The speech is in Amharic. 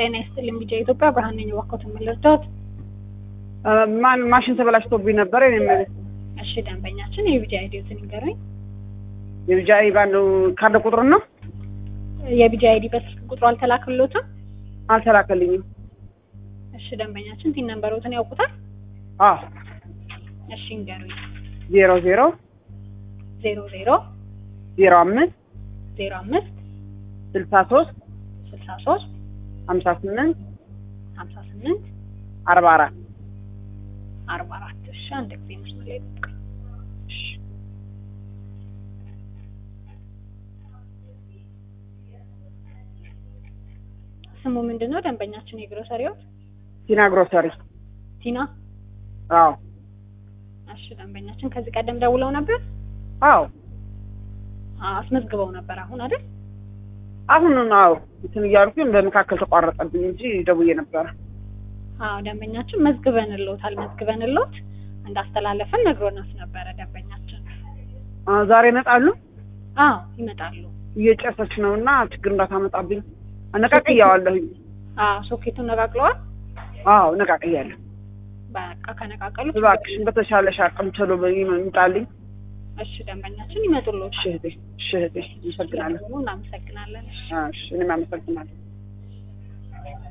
ጤና ይስጥልኝ ቢጃ ኢትዮጵያ ብርሃን ነኝ። እባክዎት የምልርዳዎት? ማን ማሽን ተበላሽቶብኝ ነበረ። እኔ የምልህ እሺ ደንበኛችን የቢጃ አይዲዎትን ይንገሩኝ። የልጃይ ባለው ካርድ ቁጥሩን ነው የቢጃ አይዲ በስልክ ቁጥሩ አልተላክሎትም? አልተላከልኝም። እሺ ደንበኛችን ቲን ነንበሮትን ያውቁታል? አዎ እሺ ይንገሩኝ። ዜሮ ዜሮ ዜሮ ዜሮ ዜሮ አምስት ዜሮ አምስት ስልሳ ሶስት ስልሳ ሶስት ሀምሳ ስምንት ሀምሳ ስምንት አርባ አራት አርባ አራት እሺ አንድ ጊዜ መስመር ላይ ጠብቀኝ። ስሙ ምንድን ነው ደንበኛችን የግሮሰሪው? ቲና ግሮሰሪ። ቲና። አዎ እሺ ደንበኛችን ከዚህ ቀደም ደውለው ነበር? አዎ አዎ አስመዝግበው ነበር አሁን አይደል? አሁን አዎ እንትን እያልኩኝ በመካከል ተቋረጠብኝ እንጂ ደውዬ ነበረ። አዎ ደንበኛችን መዝግበንልዎታል። መዝግበንልዎት እንዳስተላለፈን ነግሮናት ነበረ ደንበኛችን። አ፣ ዛሬ ይመጣሉ። አዎ ይመጣሉ። እየጨሰች ነው እና ችግር እንዳታመጣብኝ አነቃቅያዋለሁኝ። አዎ ሶኬቱን ነቃቅለዋል። አዎ ነቃቅያለሁ። በቃ ከነቃቀሉ እባክሽን በተሻለሽ አቅም ቶሎ ይምጣልኝ። እሺ ደንበኛችን ይመጡልዎት። እሺ እህቴ፣ እሺ እህቴ፣ አመሰግናለሁ። እናመሰግናለን። እሺ እሺ እኔም አመሰግናለሁ።